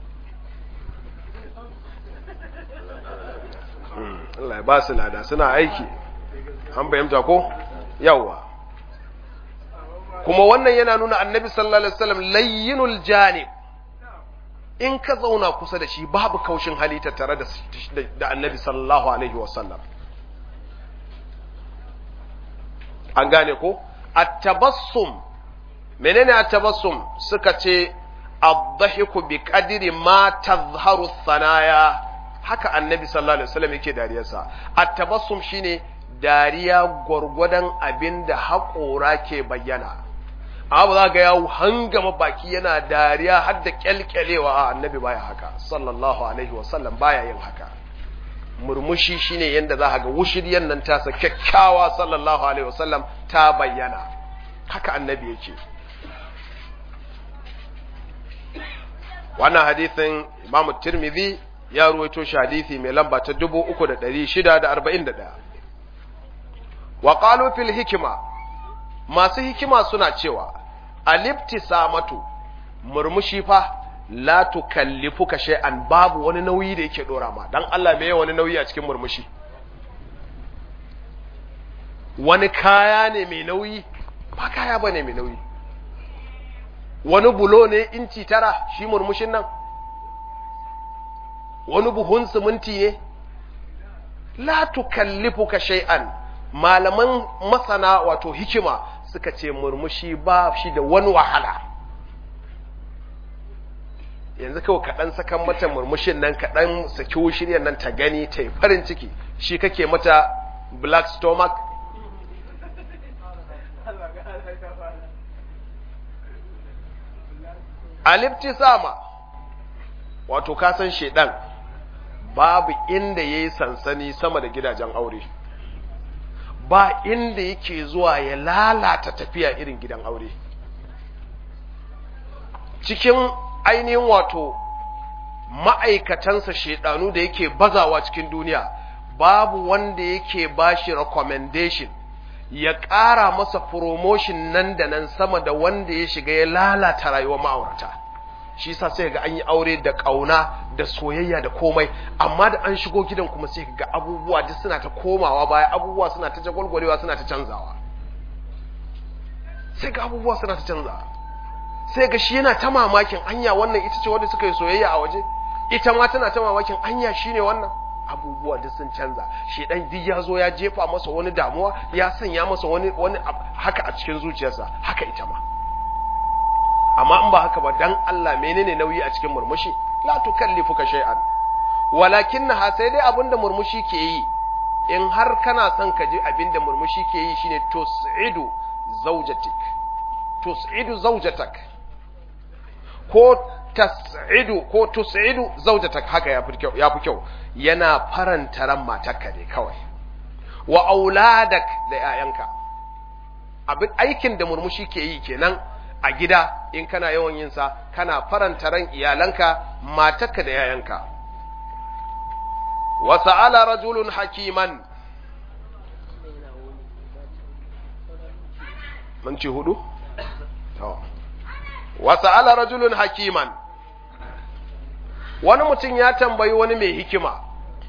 Allah ya ba su lada suna aiki an fahimta ko yawa kuma wannan yana nuna annabi sallallahu alaihi wasallam layyinul janib in ka zauna kusa da shi babu kaushin hali tattare da da annabi sallallahu alaihi wasallam an gane ko at-tabassum menene at-tabassum suka ce ad-dhahiku bi qadri ma tazharu thanaya haka annabi sallallahu alaihi wasallam yake dariyarsa at-tabassum shine dariya gwargwadon abinda haƙora ke bayyana abu za ga yawo hangama baki yana dariya har da kyalkyalewa a annabi baya haka sallallahu alaihi wasallam baya yin haka murmushi shine yanda za ga wushiryan nan tasa kyakkyawa sallallahu alaihi wasallam ta bayyana haka annabi yake wannan hadithin imamu tirmidhi ya ruwaito shi hadithi mai lamba ta 3641 wa qalu fil hikma masu hikima suna cewa alibtisamatu murmushi fa la tukallifuka shay'an babu wani nauyi da yake dora ma dan Allah me wani nauyi a cikin murmushi wani kaya ne mai nauyi ba kaya bane mai nauyi wani bulo ne inci tara shi murmushin nan wani buhun siminti ne la tukallifuka shay'an malaman masana wato hikima suka ce murmushi ba shi da wani wahala yanzu kawai kaɗan sakan mata murmushin nan kaɗan saki shirya nan ta gani ta yi farin ciki shi kake mata black stomach alifti sama wato kasan shedan babu inda ya yi sansani sama da gidajen aure ba inda yake zuwa ya lalata tafiya irin gidan aure cikin ainihin wato ma'aikatansa shedanu da yake bazawa cikin duniya babu wanda yake bashi recommendation ya ƙara masa promotion nan da nan sama da wanda ya shiga ya lalata rayuwar ma'aurata shi sa sai ga an yi aure da ƙauna da soyayya da komai amma da an shigo gidan kuma sai ga abubuwa duk suna ta komawa baya abubuwa suna ta jagwalgwalewa suna ta canzawa sai ga abubuwa suna ta canzawa sai ga shi yana ta mamakin anya wannan ita ce wanda suka yi soyayya a waje ita ma tana ta mamakin anya shine wannan abubuwa duk sun canza shi dan duk ya zo ya jefa masa wani damuwa ya sanya masa wani wani haka a cikin zuciyarsa haka ita ma amma in ba haka ba dan Allah menene nauyi a cikin murmushi la tukallifuka shay'an walakinnaha sai dai abinda murmushi ke yi in har kana son ka ji abinda murmushi ke yi shine tus'idu zawjatik tus'idu zawjatak ko tas'idu ko tus'idu zawjatak haka yafi kyau yafi kyau yana faranta ran matarka ne kawai wa auladak da 'ya'yanka abin aikin da murmushi ke yi kenan a gida in kana yawan yin sa kana faranta ran iyalanka matarka da 'ya'yanka wa sa'ala rajulun hakiman mun ci hudu to wa sa'ala rajulun hakiman wani mutum ya tambayi wani mai hikima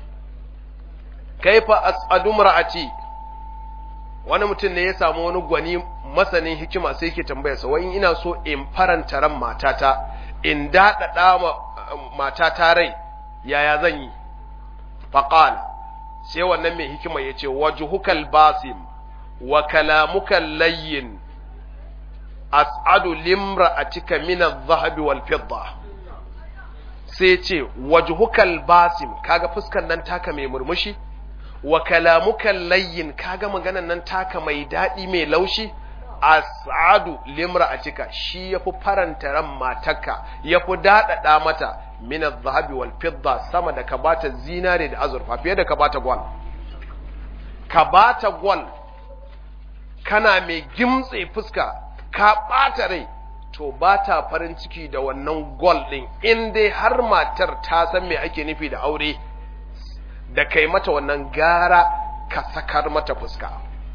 kaifa as'adu mar'ati wani mutum ne ya samu wani gwani masanin hikima sai yake tambayarsa wai ina so in faranta ran matata in daɗaɗa ma matata rai yaya zan yi faqal sai wannan mai hikima ya ce wajhukal basim wa kalamukal layyin as'adu limra'atika min adh-dhahabi wal fidda sai ce wajhukal basim kaga fuskan nan taka mai murmushi wa kalamukan layyin kaga maganan nan taka mai daɗi mai laushi as'adu limra'atika shi yafi faranta ran matarka yafi daɗaɗa mata min adh-dhahabi wal fidda sama da ka bata zinare da azurfa fiye da ka bata gwal ka bata gwal kana mai gimtse fuska ka ɓata rai to ba ta farin ciki da wannan gol ɗin in dai har matar ta san me ake nufi da aure da kai mata wannan gara ka sakar mata fuska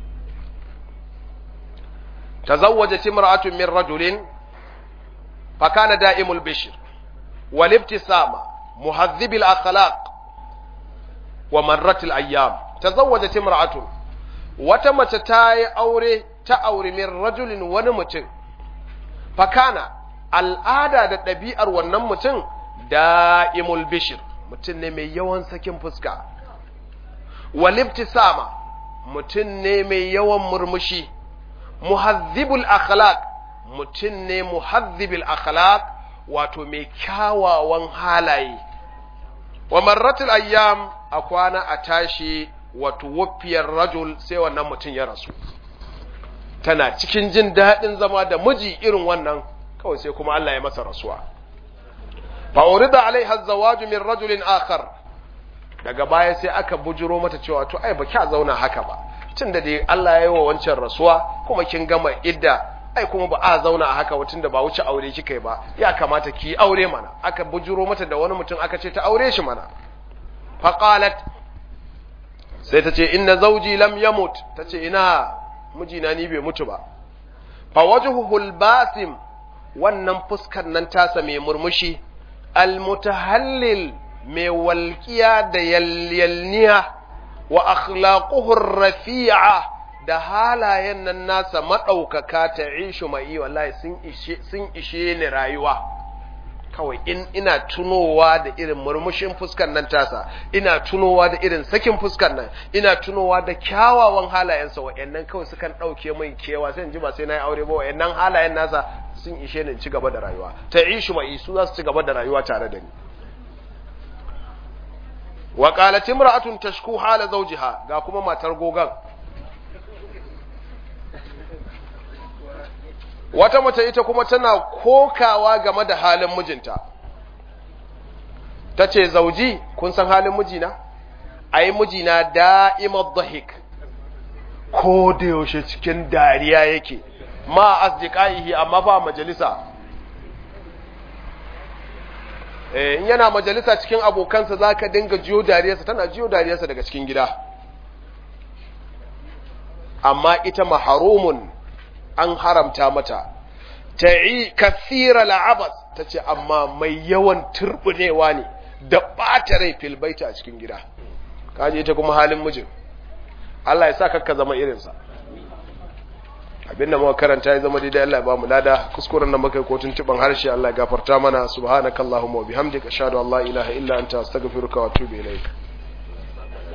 tazawwajat imra'atun min rajulin fa kana da'imul bishr wal ibtisama muhadhib al akhlaq wa marrat al ayyam tazawwajat imra'atun wata mace ta yi aure ta aure min rajulin wani mutum fakana al'ada da ɗabi'ar wannan mutum da'imul bishir mutum ne mai yawan sakin fuska walibtisama mutum ne mai yawan murmushi muhazzibul akhlaq mutum ne muhazzibil akhlaq wato mai kyawawan halaye wa marratul ayyam a kwana a tashi wato wafiyar rajul sai wannan mutum ya rasu tana cikin jin daɗin zama da miji irin wannan kawai sai kuma Allah ya masa rasuwa fa urida alaiha zawaju min rajulin akhar daga baya sai aka bujuro mata cewa to ai baki a zauna haka ba tunda dai Allah ya yi wa wancan rasuwa kuma kin gama idda ai kuma ba a zauna a haka tunda ba wuce aure kika ba ya kamata ki aure mana aka bujuro mata da wani mutum aka ce ta aure shi mana fa qalat sai ta ce inna zawji lam yamut ta ce ina mijina ni bai mutu ba fa wajhuhul basim wannan fuskar nan tasa mai murmushi almutahallil mai walƙiya da yalyalniya wa akhlaquhu rafi'a da halayen nan nasa madaukaka ta ishu mai wallahi sun ishe sun ishe ni rayuwa kawai in ina tunowa da irin murmushin fuskar nan tasa ina tunowa da irin sakin fuskar nan ina tunowa da kyawawan halayensa wa'annan kawai sukan ɗauke min kewa sai in ji ba sai na yi aure ba wa'annan halayen nasa sun ishe ni ci gaba da rayuwa ta ishu mai su za su ci gaba da rayuwa tare da ni wa qalat imra'atun tashku hala zawjiha ga kuma matar gogan wata mace ita kuma tana kokawa game da halin mijinta ta ce zauji kun san halin mijina ai mijina da'imar dhahik ko da yaushe cikin dariya yake ma asdiqaihi amma fa majalisa eh in yana majalisa cikin abokansa zaka dinga jiyo dariyarsa tana jiyo dariyarsa daga cikin gida amma ita maharumun an haramta mata ta'i kathira la'abas tace amma mai yawan turbunewa ne da ɓata rai fil baita a cikin gida kaji ita kuma halin mijin Allah ya sa kakka zama irinsa abinda muka karanta ya zama daidai Allah ya ba mu lada kuskuren da muka yi ko tuntuban harshe Allah ya gafarta mana subhanakallahumma wa bihamdika ashhadu an la ilaha illa anta astaghfiruka wa atubu ilaik